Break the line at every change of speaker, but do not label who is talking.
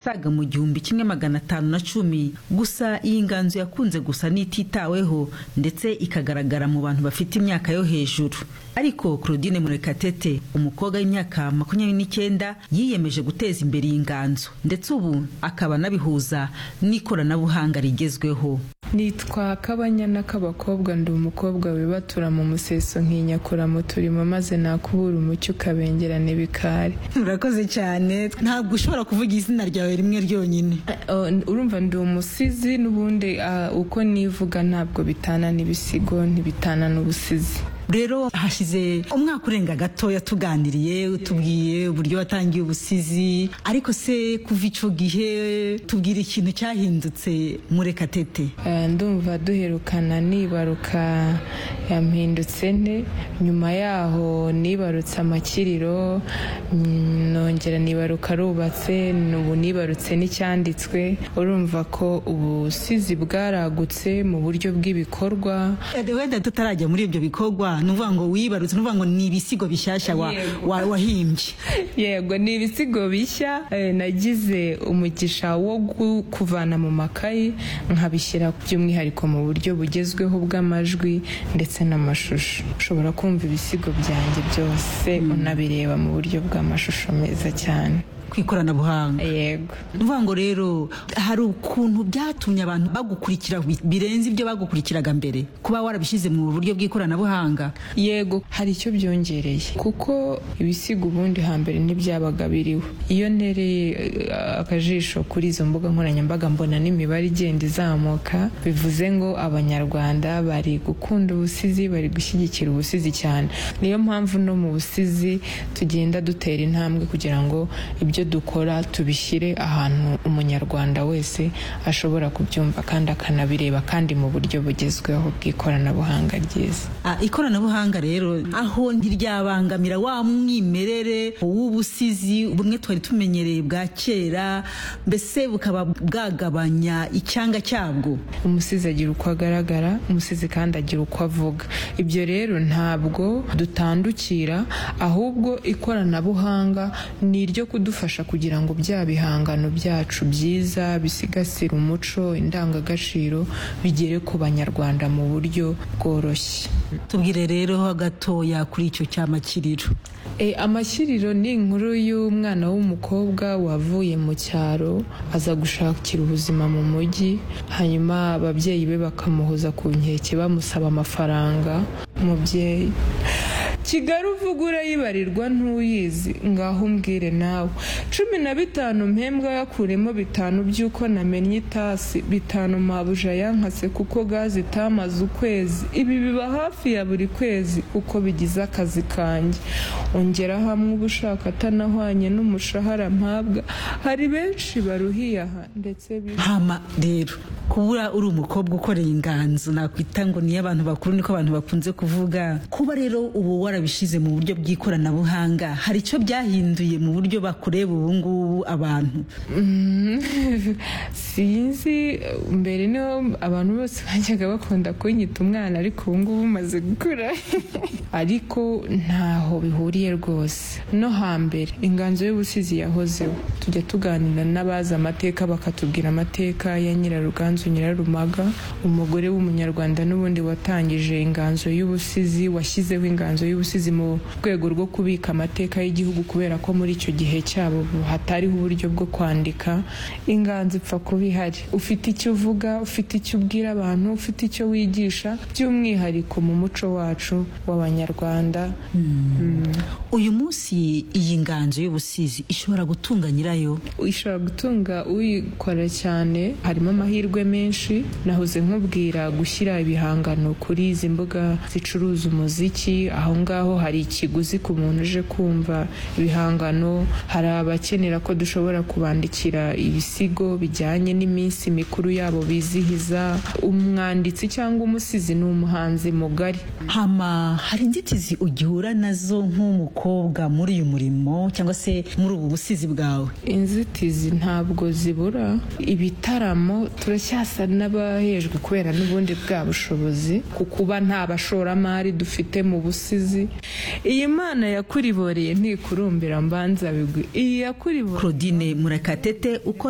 saga mu gihumbi kimwe magana atanu na cumi gusa iyi nganzo yakunze gusa n'ititaweho ndetse ikagaragara mu bantu bafite imyaka yo hejuru ariko claudine murekatete umukobwa w'imyaka makumyabiri n'icyenda yiyemeje guteza imbere iyi nganzo ndetse ubu akaba anabihuza n'ikoranabuhanga rigezweho
nitwa kabanyana k'abakobwa ndi umukobwa wibatura mu museso nkinyakura mu turimo maze nakubura umucyo ukabengerana ibikari
urakoze cyane ntabwo ushobora kuvuga izina ryawe rimwe ryonyine
Uh, urumva ndi umusizi n'ubundi uh, uko nivuga ntabwo bitana n'ibisigo ntibitana n'ubusizi
rero hashize umwaka urenga gatoya tuganiriye utubwiye uburyo watangiye ubusizi ariko se kuva icyo gihe tubwira ikintu cyahindutse murekatete
Eh, ndumva duherukana nibaruka yampindutse nte nyuma yaho nibarutse amakiriro mm, nongera nibaruka rubatse ubu nibarutse n'icyanditswe urumva ko ubusizi bwaragutse mu buryo bw'ibikorwa
Eh, wenda tutarajya muri ibyo bikorwa ni ukuvuga ngo wibarutse ni ukuvuga ngo ni ibisigo bishyashya wa- wa- wahimbye
yego ni ibisigo bishya eh, nagize umugisha wo gu- kuvana mu makayi nkabishyira by'umwihariko mu buryo bugezweho bw'amajwi ndetse n'amashusho ushobora kumva ibisigo byanjye byose unabireba mu buryo bw'amashusho meza cyane
ku ikoranabuhanga
yego
ni ukuvuga ngo rero hari ukuntu byatumye abantu bagukurikira bi- birenze ibyo bagukurikiraga mbere kuba warabishyize mu buryo bw'ikoranabuhanga
yego hari icyo byongereye kuko ibisigo ubundi hambere ntibyabaga biriho iyo ntereye eh, akajisho kuri izo mbuga nkoranyambaga mbona n'imibare igenda izamuka bivuze ngo abanyarwanda bari gukunda ubusizi bari gushyigikira ubusizi cyane niyo mpamvu no mu busizi tugenda dutera intambwe kugira ngo ibyo dukora tubishyire ahantu umunyarwanda wese ashobora kubyumva kandi akanabireba kandi mu buryo bugezweho bw'ikoranabuhanga ryiza
Ah, ikoranabuhanga rero aho ntiryabangamira wa mwimerere w'ubusizi bumwe twari tumenyereye bwa kera mbese bukaba bwagabanya icyanga cyabwo
umusizi agira uko agaragara umusizi kandi agira uko avuga ibyo rero ntabwo dutandukira ahubwo ikoranabuhanga ni iryo kudufasha kugira ngo bya bihangano byacu byiza bisigasira umuco indangagaciro bigere ku banyarwanda mu buryo bworoshye
tubwire rero gatoya kuri icyo cyamakiriro
E, amashyiriro ni inkuru y'umwana w'umukobwa wavuye mu cyaro aza gushakira ubuzima mu mujyi hanyuma ababyeyi be bakamuhoza ku nkeke bamusaba amafaranga umubyeyi kigali uvuga urayibarirwa ntuyizi ngaho umbwire nawe cumi na bitanu mpembwa yakuremo bitanu by'uko namenye itasi bitanu mabuja yankase kuko gaze itamaze ukwezi ibi biba hafi ya buri kwezi kuko bigize akazi kanjye ongera hamwe uba ushaka atanahwanye n'umushahara mpabwa hari benshi baruhiyaha ndetse bi-
hama rero kubura uri umukobwa ukoreye inganzo nakwita ngo niyo abantu bakuru niko abantu bakunze kuvuga kuba rero ubu warabishyize mu buryo bw'ikoranabuhanga hari icyo byahinduye mu buryo bakureba ubu ngubu abantu
Mm, sinzi mbere niho abantu bose bajyaga bakunda kunyita umwana ariko ubu ngubu umaze gukura ariko ntaho bihuriye rwose no hambere inganzo y'ubusizi yahozeho tujya tuganira n'abazi amateka bakatubwira amateka ya nyiraruganzu nyirarumaga umugore w'umunyarwanda n'ubundi watangije inganzo y'ubusizi washyizeho inganzo y'ubusizi mu rwego rwo kubika amateka y'igihugu kubera ko muri icyo gihe cyabo hatariho uburyo bwo kwandika inganzo ipfa kuba ihari ufite icyo uvuga ufite icyo ubwira abantu ufite icyo wigisha by'umwihariko mu muco wacu w'abanyarwanda Mm.
uyu munsi iyi nganzo y'ubusizi ishobora gutunga nyirayo
ishobora gutunga uyikora cyane harimo amahirwe menshi nahoze nkubwira gushyira ibihangano kuri izi mbuga zicuruza umuziki aho ngaho hari ikiguzi ku muntu uje kumva ibihangano hari abakenera ko dushobora kubandikira ibisigo bijyanye n'iminsi mikuru yabo bizihiza umwanditsi cyangwa umusizi ni umuhanzi mugari
hama hari inzitizi ugihura nazo nk'umukobwa muri uyu murimo cyangwa se muri ubu busizi bwawe
inzitizi ntabwo zibura ibitaramo turacyasa n'abahejwe kubera n'ubundi bwa bushobozi ku kuba nta bashoramari dufite mu busizi iyi mana yakuriboreye ntikurumbira mbanza bigwi iyi yakuriboreye
claudine murekatete ukora